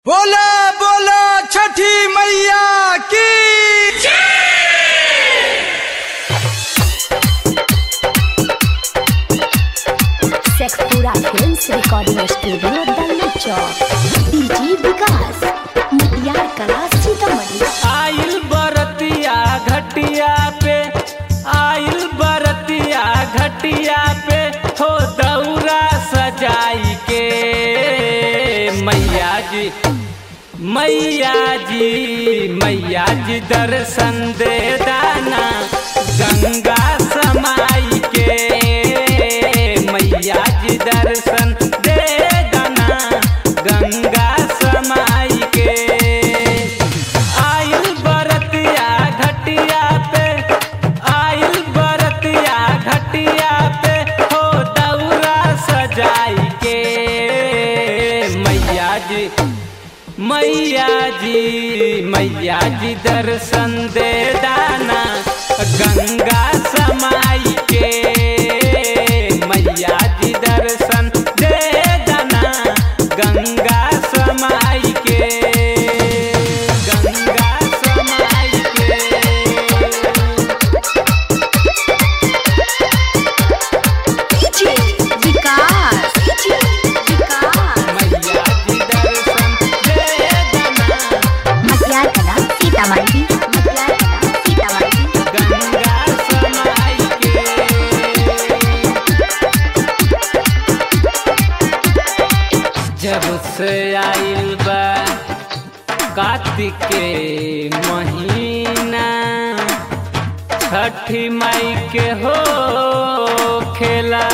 बोला बोला छठी मैया की Sheikhpura films recording studio Dalla Chowk DJ Vikas Matiyar Kala Sitamarhi आइल बरतिया घटिया पे आइल बरतिया घटिया पे हो दौरा सजाई के मैया जी मैया जी मैया जी दर्शन दे दाना गंगा समाई के मैया जी दर्शन दे दाना गंगा समाई के आइल बरतिया घटिया पे आइल बरतिया घटिया पे हो दौरा सजाई के मैया जी मैया जी मैया जी दर्शन दे दाना गंगा समाई के मैया जी दर्शन दे दाना गंगा समाई के गंगा समाई के डीजे विकास डीजे विकास मैया जी दर्शन दे दाना मटियार कला सीतामढ़ी मटियार कला सीतामढ़ी गंगा समाई के जब से आइल बा कार्तिक के महीना छठी माई के हो खेला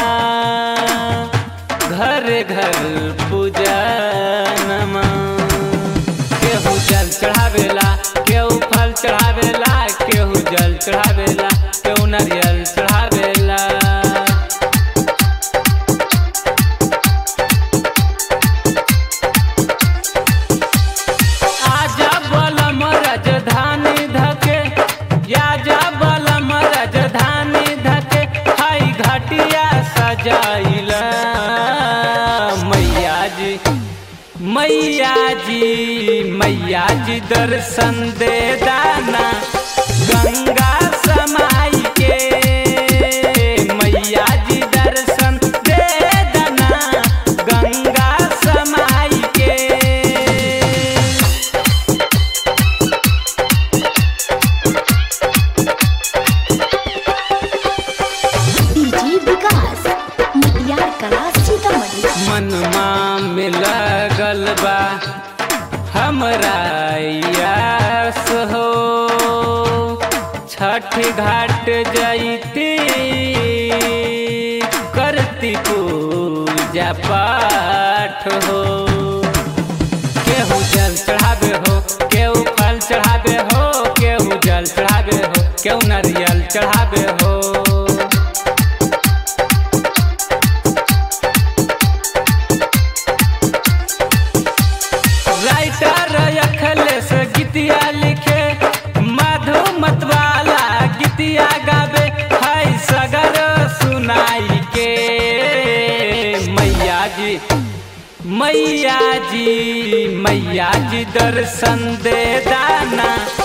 घर घर पूजा नमा केहू जल चढ़ावेला केहू फल चढ़ावेला केहू जल चढ़ावेला केहू नारियल चढ़ावेला आजा बलम राजधानी धके याजा बलम राजधानी धके हाई घाटिया सजाइला मैया जी मैया जी मैया जी दर्शन दे दाना गंगा समाई के मैया जी दर्शन दे दाना गंगा समाई के डीजी विकास मटियार कला सीतामढ़ी मनमा में लगल बा हमरा यास हो छठ घाट जैती करती पूजा पाठ हो केहू जल चढ़ावे हो केहू फल चढ़ावे हो केहू जल चढ़ावे हो केहू नारियल चढ़ावे हो राइटर अखलेस गीतिया लिखे माधु मतवाला गीतिया गावे हाय सगर सुनाई के मैया जी मैया जी मैया जी दर्शन दे दाना